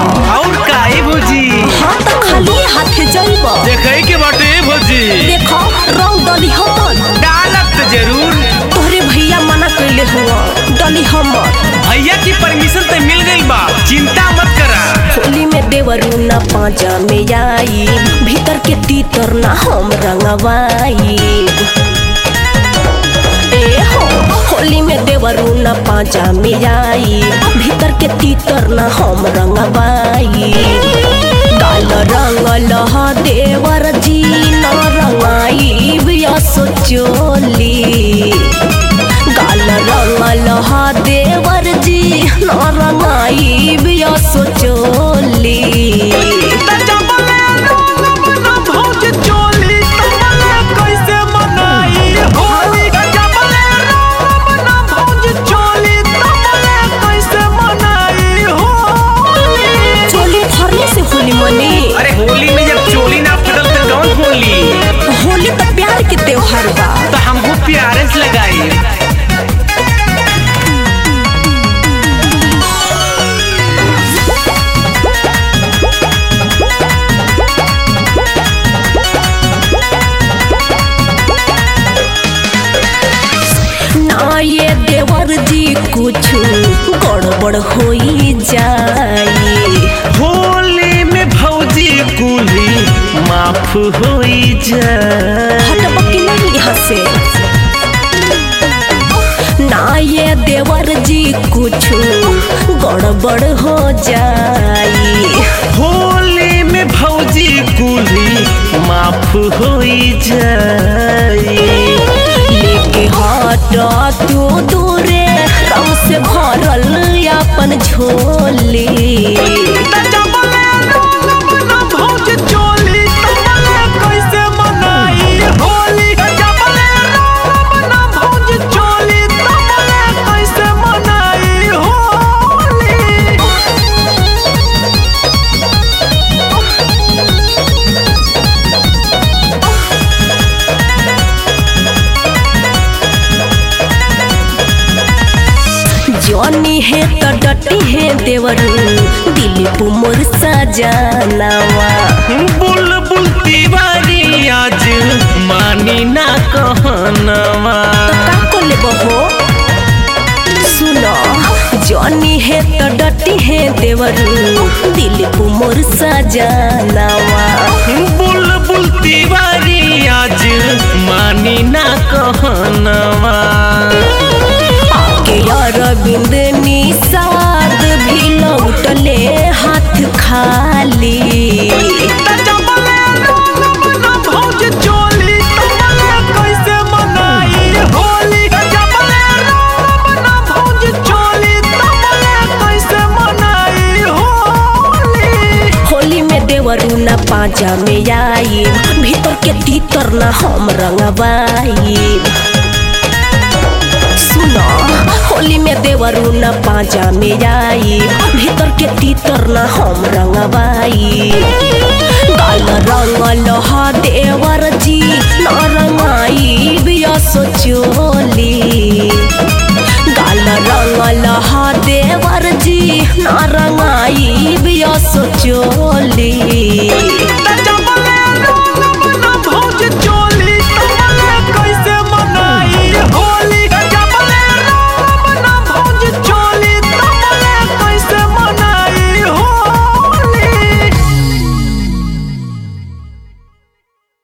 और काई भौजी हाँ तो खाली हाथे जइब देखई के बाटे भौजी देखो रंग डली हमर डालत त जरूर तोहरे भैया मना कैले हुआ डली हमर भैया की परमिशन त मिल गइल बा चिंता मत करा होली में देवरू ना पाँचा में आई भीतर के तीतर ना हम रंगवाई ए हो होली में देवरू ना पाँचा में आई भीतर के तीतर ना हम रंगवाई काल रंगल ह देवर जी न रंगाई बिया सोचोली गाल रंगल ह देवर जी न रंगाई बिया सोचोली चोली फरने से होली मनी अरे होली में जब चोली ना फटल त कौन होली होली तो प्यार के त्योहार बा तो हमको प्यारे से लगाई ना ये देवर जी कुछ गड़बड़ होई जाई होली में भौजी कुली माफ होई जाए हटब कि नहीं यहाँ से ना ये देवर जी कुछ गड़बड़ हो जाई होली में भौजी कुली माफ होई जाए लेके हट तू दूरे रंग से भरल अपन झोली जॉनी है तो डटी है देवरू दिलीप मोर सजानावा बुलबुल तिवारी आज मानी ना कहनवा तो का को लेबो हो सुनो जॉनी है तो डटी है देवरू दिलीप मोर सजानावा बुलबुल तिवारी आज मानी ना कहनवा आके अरविंद निषाद भी लौटले हाथ खाली होली में देवरू न पाँचा में आई भीतर के तीतर न हम रंगवाई सुनो होली में देवरू न पाँचा में आई भीतर के तीतर न हम रंगवाई गाल रंगल ह देवर जी न रंगाई बिया सोचोली गाल रंगल ह देवर जी न रंगाई बिया सोचोली